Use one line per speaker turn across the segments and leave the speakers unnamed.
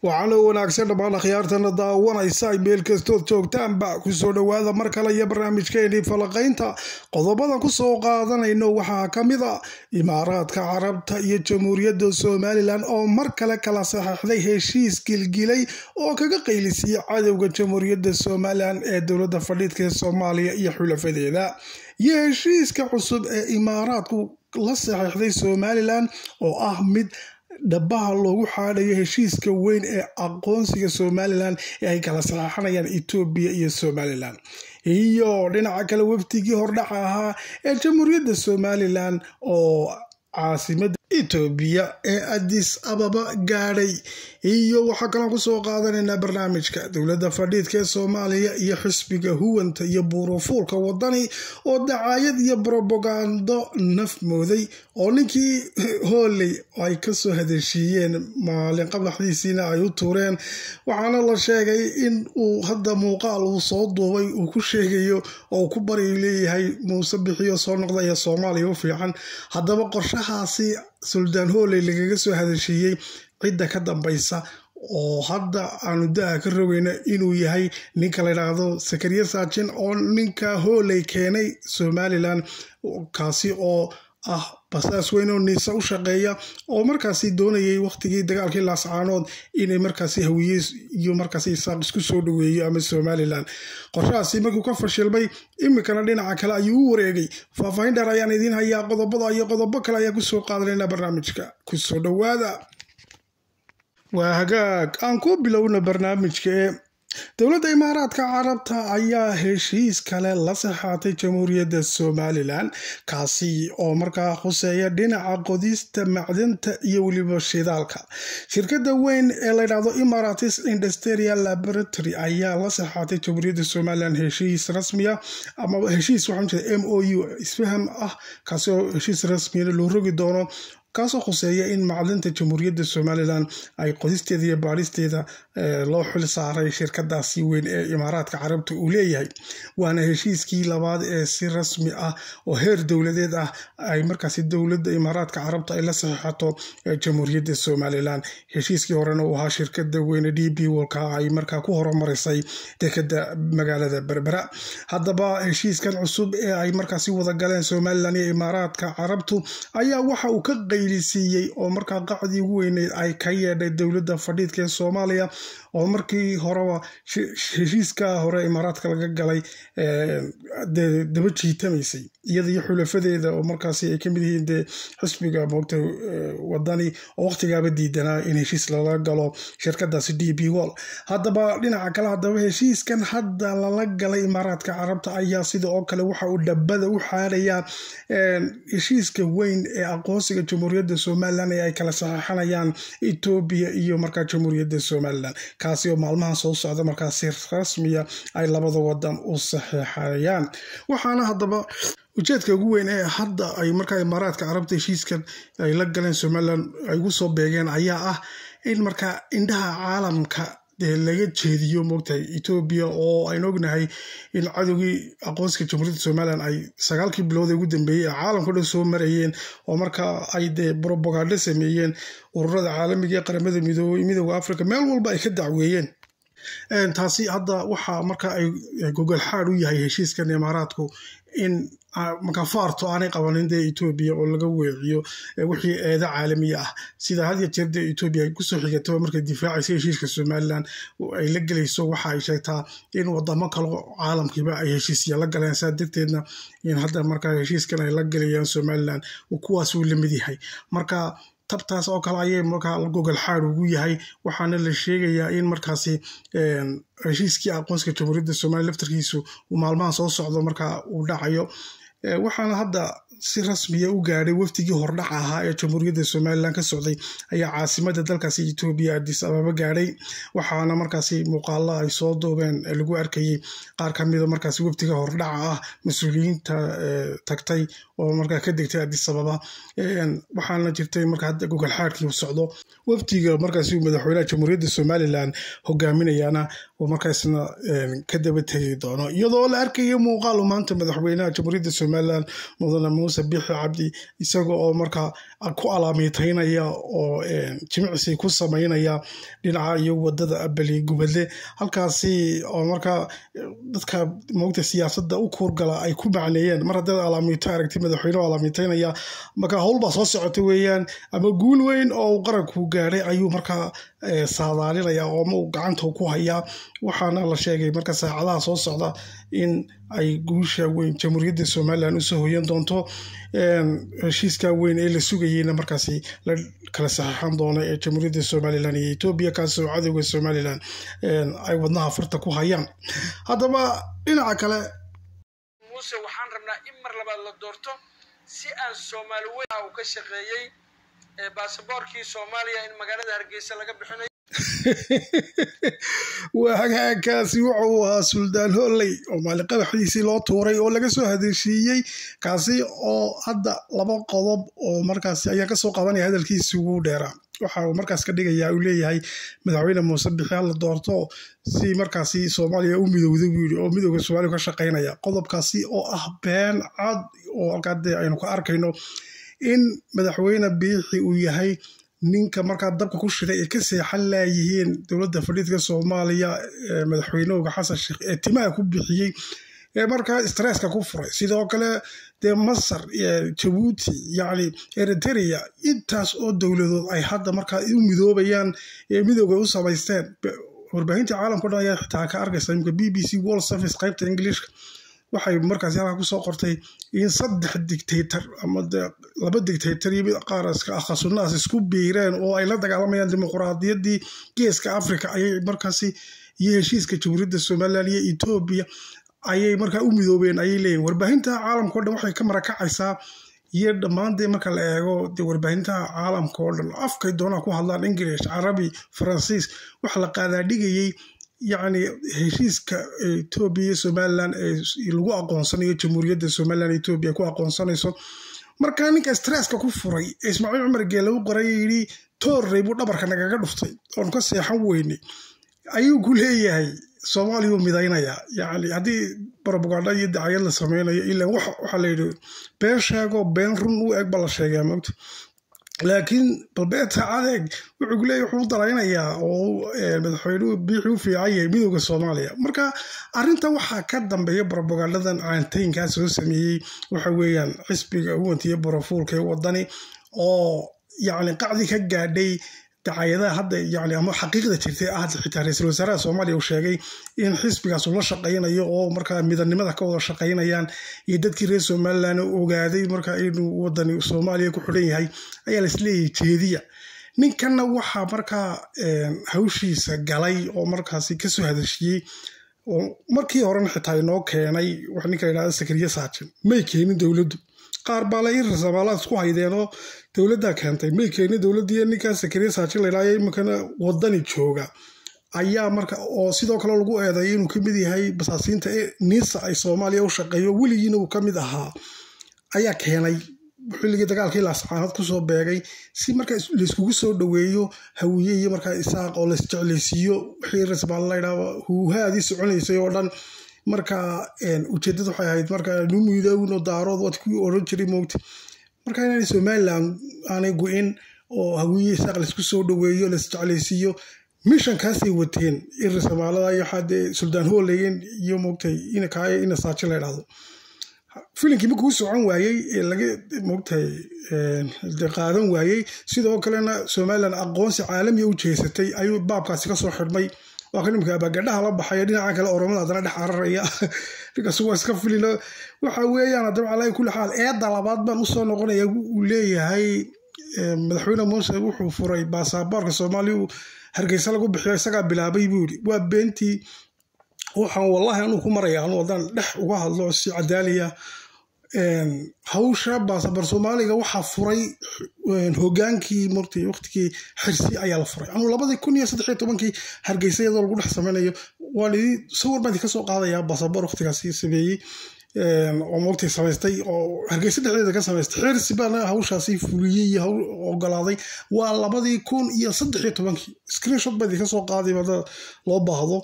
waxaana wanaagsan dhammaan akhyaartana daawanaysa ay meel kastood joogtaanba kusoo dhowaada mar kale iyo barnaamijkeenii falaqaynta qodobadan kusoo qaadanayno waxaa ka mid a imaaraadka carabta iyo jamhuuriyadda somalilan oo mar kale kala saxeixday heshiis gilgilay oo kaga qaylisiyay cadowga jamhuuriyadda somalilan ee dowladda fadhiidka ee soomaaliya iyo xulafadeeda iyo heshiiska cusub ee imaaraadku la saxeixday somalilan oo ah mid dhabaha loogu xaadhayo heshiiska weyn ee aqoonsiga somalilan ee ay kala saxeixanayaan etoobiya iyo somalilan iyo dhinaca kale wafdigii hordhaca ahaa ee jamhuuriyadda somalilan oo caasimada etoobiya ee adis ababa gaadhay iyo waxaa kaloo kusoo qaadanaynaa barnaamijka dowladda fadhiidka ee soomaaliya iyo xisbiga huwanta iyo buurufuulka wadani oo dacaayad iyo brobagando naf mooday oo ninkii hooley ay kasoo hadeshiiyeen maalin qablaxdiisiina ay u tuureen waxaana la sheegay in uu hadda muuqaal uu soo duubay uu ku sheegayo oo ku bari leeyahay muuse bixiyo soo noqda ee soomaaliya u fiican haddaba qorshahaasi suldaan hooley lagaga soo hadeshiiyey cidda ka dambaysa oo hadda aanu da-a ka rogayna inuu yahay ninka la yidhaahdo sakariya saajin oo ninka hooley keenay somalilan kaasi oo ah basaas weyn oo niisa u shaqeeya oo markaasi doonayay waqtigii dagaalkii laascaanood inay markaasi hawiye iyo markaasi isaaq isku soo dhaweeyo ama somalilan qorshahaasi markuu ka fashilmay iminkana dhinaca kale ayuu u wareegay faahfaahin dheer ayaan idiin hayaa qodobada iyo qodobo kale ayaa kusoo qaadanayna barnaamijka kusoo dhowaada waa hagaag aan ku bilowna barnaamijka ee dowladda imaaraadka carabta ayaa heshiis kale la saxaatay jamhuuriyadda somalilan kaasi oo markaa khuseeya dhinaca qodista macdanta iyo weliba shidaalka shirkadda weyn ee layidhahdo imaratis industrial laboratory ayaa la saxaatay jamhuuriyadda somalilan heshiis rasmiya ama heshiis waxaan jeeda m o u isfaham ah kaasi oo heshiis rasmiyana loo rogi doono kaasoo khuseeya in macdanta jamhuuriyadda somalilan ay qodisteeda iyo baadhisteeda loo xil saaray shirkadaasi weyn ee imaaraadka carabta uu leeyahay waana heshiiskii labaad ee si rasmi ah oo heer dowladeed ah ay markaasi dowladda imaaraadka carabta ay la saxiixato jamhuuriyadda somalilan heshiiskii horena uu ahaa shirkada weyne d b wolka ay markaa ku horumarisay dekada magaalada berbera haddaba heshiiskan cusub ee ay markaasi wadagaleen somalilan iyo imaaraadka carabtu ayaa waxa uu ka siiyey oo markaa qacdii ugu weyneyd ay ka yeedhay dowladda fadhiidka ee soomaaliya oo markii horeba heshiiska hore imaaraadka laga galay daba jiitamaysay iyada iyo xulafadeeda oo markaasi ay kamid yihiin dee xisbiga moogta wadani oo waqtigaaba diidanaa in heshiis lala galo shirkadaasi d b wall haddaba dhinaca kale haddaba heshiiskan hadda lala galay imaaraadka carabta ayaa sida oo kale waxa uu dhabada u xaarayaa heshiiska weyn ee aqoonsiga jamhuuriyadda somalilan ee ay kala saxeixanayaan etoobiya iyo markaa jamhuuriyadda somalilan kaasi oo maalmahan soo socda markaasi rasmiya ay labada wadan u saxeixayaan waxaana haddaba ujeedka ugu weyn ee hadda ay markaa imaaraadka carabta heshiiskan ay la galeen somalilan ay ugu soo beegeen ayaa ah in markaa indhaha caalamka dee laga jeediyo moogtahay etoobiya oo aynu ognahay in cadowgii aqoonsiga jamhuuriyadda somalilan ay sagaalkii bilood ee ugu dambeeyey ee caalamka dhan soo marayeen oo markaa ay dee brobagando sameeyeen ururada caalamiga ee qaramada midoobay midooda africa meel walba ay ka dacweeyeen taasi hadda waxaa marka ay gogol xaad u yahay heshiiskan imaaraadku in makafaarto aanay qabanin dee etoobiya oo laga weeciyo wixii eeda caalamiya ah sida had ya jeer dee etoobiya ay kusoo xigataba markay difaacaysa heshiiska somalilan ay la gelayso waxa ay sheegtaa in wadamo kale caalamkiiba ay heshiisya la galeen saa darteedna in hadda markaa heshiiskan ay la gelayaan somalilan kuwaas uu lamid yahay marka tabtaas oo kale ayay markaa gogol xaad ugu yahay waxaana la sheegayaa in markaasi heshiiskii aqoonsiga jamhuuriyadda somaliya laftarkiisu uu maalmaha soo socdo markaa uu dhacayo waxaana hadda si rasmiya u gaadhay wafdigii hordhaca ahaa ee jamhuuriyadda somalilan ka socday ayaa caasimada dalkaasi etoobiya adis ababa gaadhay waxaana markaasi muuqaalo ay soo duubeen lagu arkayay qaar kamida markaasi wafdiga hordhaca ah mas-uuliyiinta tagtay oo markaa ka degtay adis ababa waxaana jirtay marka hadda gogol xaadkii socdo wafdiga markaasi madaxweynaha jamhuuriyadda somalilan hogaaminayana oo markaasna ka daba tegi doono iyadoo la arkayo muuqaal maanta madaxweynaha jamhuuriyadda somalilan mudane muuse biixi cabdi isaga oo markaa ku alaamiiteynaya oo jimicsi ku sameynaya dhinaca iyo wadada abali gubadle halkaasi oo markaa dadka moogta siyaasadda u kuurgala ay ku macneeyeen mar haddaad alaamiito aragti madaxweyne alaamiiteynaya marka howlbaa soo socota weeyaan ama guul weyn oo uu qaranku gaadhay ayuu markaa saadaalinaya oo ma uu gacanta ku hayaa waxaana la sheegay marka saacadaha soo socda in ay guusha weyn jamhuuriyadda somalilan usoo hoyan doonto heshiiska weyn ee la sugayeyna markaasi la kala saxeixan doono ee jamhuuriyadda somalilan iyo etoobiya kaasoo cadowga somalilan ay wadnaha farta ku hayaan haddaba dhinaca kale
muuse waxaan rabnaa in mar labaad la doorto si aan soomaali weyn uu ka shaqeeyey baasaboorkii soomaaliya in magaalada hargeysa laga bixinayo
waa hagaagkaasi wuxa uu ahaa suldaan holley oo maaliqadaxdiisii loo tuuray oo laga soo hadeshiiyey kaasi oo hadda laba qodob oo markaasi ayaa kasoo qabanaya hadalkiisi ugu dheeraa waxa uu markaas ka dhigayaa uu leeyahay madaxweyne muuse bixi hala doorto si markaasi soomaaliya u midowda buu yidhi oo midowda soomaaliya ka shaqaynaya qodobkaasi oo ah been cad oo halkaa dee aynu ka arkayno in madaxweyne biixi uu yahay ninka markaa dabka ku shiday ay ka seexan laayihiin dowladda fadhiidka soomaaliya madaxweynehooga xasan sheekh ee timaha ku bixiyey ee markaa stresska ku furay sidoo kale dee masar jabuuti yacni eritrea intaas oo dowladood ay hadda markaa u midoobayaan ee midooga u samaysteen warbaahinta caalamka o dhan ayaa xitaa ka arkaysa imika b b c world service qaybta ingiliishka waxay markaasi halkaa kusoo qortay in saddex dictator ama laba dictator iyo mid qaar akhasunaas isku biireen oo ay la dagaalamayaan dimuquraadiyaddii geeska africa ayay markaasi iyo heshiiska jamhuuriyadda somalilan iyo etoobiya ayay markaa u midoobeen ayay leeyihin warbaahinta caalamka o dhan waxay ka marakacaysaa iyo dhammaan dee marka la eego dee warbaahintaha caalamka oo dhan afkay doonaa ku hadlaan ingilish carabi faransiis waxa la qaadaadhigayey yacni heshiiska etoobiya iyo somalilan ee lagu aqoonsanayo jamhuuriyadda somalilan etoobiya ku aqoonsanayso markaa ninka stresska ku furay ee ismaaciil cumar geele u qoray yidhi toorrey buu dhabarka nagaga dhuftay oon ka seexan weynay ayuu ku leeyahay soomaaliyuu midaynayaa yacni haddii brobaganda iyo dacayad la sameynayo ilaa waxaa la yidhi been sheego been run u eg ba la sheegaa mogta laakiin balbeeta adeeg wuxuu kuleeyahy wuxuu daraynayaa oo madaxweynuhu biixi u fiican yahay midooda soomaaliya marka arrinta waxaa ka dambeeya brobagandadan caantaynkaa soo sameeyey waxa weeyaan xisbiga uwantiyo borofuulka ee wadani oo yacni qacdi ka gaadhay dacayadaha hadda yani ama xaqiiqda jirtay ah xitaa ra-iisul wasaaraha soomaaliya uu sheegay in xisbigaas uu la shaqaynayo oo markaa midannimada ka wada shaqaynayaan iyo dadkii reer somalilan ogaaday markaa inuu wadani soomaaliya ku xidhan yahay ayaa laisleeyahay jeediya ninkanna waxaa markaa hawshiisa galay oo markaasi kasoo hadashiyey oo markii horena xitaa inoo keenay wax ninka layidhahda sakariye saajin may keenin dowladdu qaar baa la in rasabaalaad isku haydeenoo dowladdaa keentay may keenin dowladdii ninkaa sakariye saajin laydhahyo iminkana wadani jooga ayaa marka oo sidoo kale lagu eedeeyo inuu ka mid yahay basaasiinta ee nisa ay soomaaliya u shaqeeyo weligiina uu ka mid ahaa ayaa keenay xilligii dagaalkii laascaanood kusoo beegay si marka layskugu soo dhoweeyo hawiye iyo markaa isaaq oo laisjeclaysiiyo wixii rasbaal laydhaaba huuhaadii soconaysay oo dhan marka ujeedada waxay ahayd marka nu midoowno daarood waad ku oran jiray moogta marka inaanay somalilan aanay go-in oo hawiye isaaq laysku soo dhoweeyo laisjeclaysiiyo mishankaasay wateen irisabaalada iyo xadee suldaan hoolegen iyo moogtay inakaayo ina saaji la ydhahdo filimkii markuu socon waayey ee laga moogtahay qaadan waayey sidoo kalena somalilan aqoonsi caalamiya u jeesatay ayuu baabkaasi kasoo xidhmay waa ka nimka abagadhaha la baxaya dhinaca kale oromada haddana dhex cararaya ninkaas waa iska filino waxa weeyaan haddaba calaa kulli xaal eedda labaad baan usoo noqonaya uu leeyahay madaxweyne muuse wuxuu furay baasaboorka soomaaliya hargeysa lagu bixiyo isagaa bilaabay buu yidhi waa beentii waxaan wallahi anuu ku maraya anu haddaan dhex uga hadlo si cadaaliya hawsha baasaboor soomaaliga waxaa furay hogaankii marti waqtigii xirsi ayaa la furay anuu labadii kun iyo saddex iyo tobankii hargeysa iyadoo lagu dhex sameynayo waan idin sawir baan idinka soo qaadayaa baasaboor waqtigaasi sameeyey oo moogtay samaystay oo hargeysa dhexdeeda ka samaystay xirsi baana hawshaasi fuliyey iyo hawl ogolaaday waa labadii kun iyo saddex iyo tobankii screenshot baa idinka soo qaaday hada loo baahdo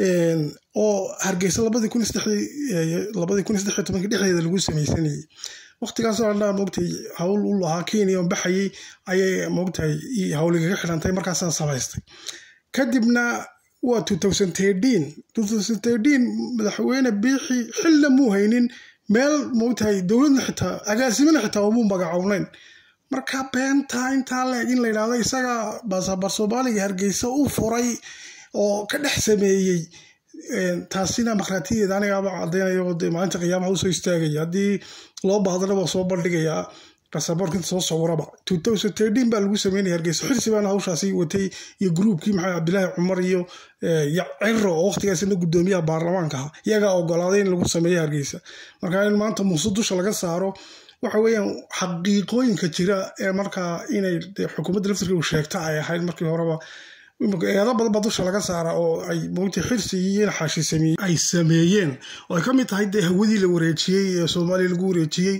oo hargeysa labadii kun labadii kun saddex iyo tobankii dhexdeeda lagu sameysanayey waqtigaasoo dhan moogtay hawl u lahaa kenya on baxayay ayay moogtahay hawligaga xidhantay markaasaan samaystay kadibna waa madaxweyne biixi xilna muu haynin meel moogtahay dowladna xitaa agaasimana xitaa umuu magacownayn marka beenta intaa leeg in la yidhahdo isaga baasabar soomaaliga hargeysa u furay oo ka dhex sameeyey taasina markhaatiyeeda anigaaba cadaynayo de maalinta qiyaamaha usoo istaagaya haddii loo baahdana waa soo bandhigayaa basaboorka inta soo sawiraba baa lagu sameynaya hargeysa xirsi baana hawshaasi watay iyo gruubkii maxamed cabdilaahi cumar iyo ciro oo waqtigaasina gudoomiyaha baarlamaanka aha iyagaa ogolaaday in lagu sameeyo hargeysa marka in maanta muuse dusha laga saaro waxa weeyaan xaqiiqooyinka jira ee markaa inay xukuumadda laftirkeedu sheegta ay ahayd markii horeba eedo badan baa dusha laga saara oo ay moogtay xirsi iyo xaashi sameeyey ay sameeyeen oo ay ka mid tahay dee hawadii la wareejiyey ee soomaaliya lagu wareejiyey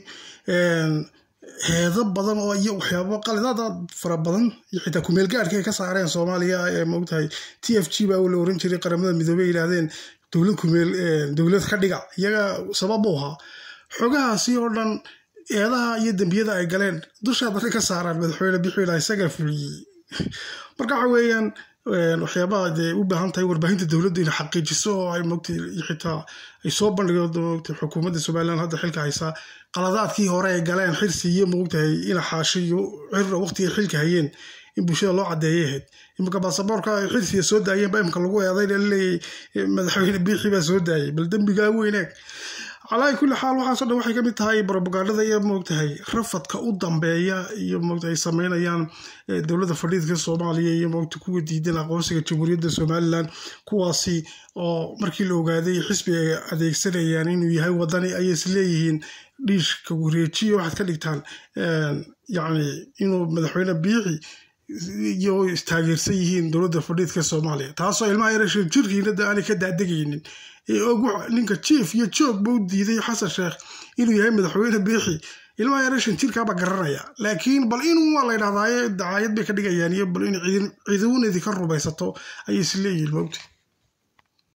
heedo badan oo iyo waxyaabo qalidada fara badan iyo xitaa kumeel gaadhka ay ka saareen soomaaliya ee moogtahay t f g baa la oran jiray qaramada midoobey yidhaahdeen dowlad kumeel dowlad ka dhiga iyaga sabab u ahaa xogahaasi oo dhan eedaha iyo dembiyada ay galeen dushaa dadka ka saaraan madaxweyne bixila isaga fuliyey marka waxa weeyaan waxyaabaha dee u baahan tahay warbaahinta dowladda inay xaqiijiso oo ay mogtay xitaa ay soo bandhigo mogtay xukuumadda somaliland hadda xilka haysaa qaladaadkii hore ay galeen xirsi iyo mogtahay ina xaashi iyo cirra waqtigay xilka hayeen in bulshada loo cadeeyay ahayd iminka baasaboorka ay xirsiga soo daayeen baa imika lagu eeday laleeyahay madaxweyne biixi baa soo daayay bal dembigaa weyneeg calaa kulli xaal waxaaso dhan waxay kamid tahay brobagandada iyo moogtahay rafadka u dambeeya iyo moogta ay sameynayaan dowladda fadhiidka soomaaliya iyo moogta kuwa diidan aqoonsiga jamhuuriyadda somalilan kuwaasi oo markii la ogaaday xisbi ay adeegsanayaan inuu yahay wadani ayay is leeyihiin dhiishka wareejiya waxaad ka dhigtaan yacni inuu madaxweyne biixi iyo istaageersan yihiin dowladda fadhiidka soomaaliya taasoo ilmaha yarashan jirkiinada aanay ka daadegaynin ninka jief iyo joog ba u diiday xasan sheekh inuu yahay madaxweyne biixi ilmaha yarashan jirkaaba garanaya laakiin bal inuu waa la ydhahdaaye dacaayad bay ka dhigayaan iyo bal in ciiduunadi ka rumaysato ayay is leeyihiin moogta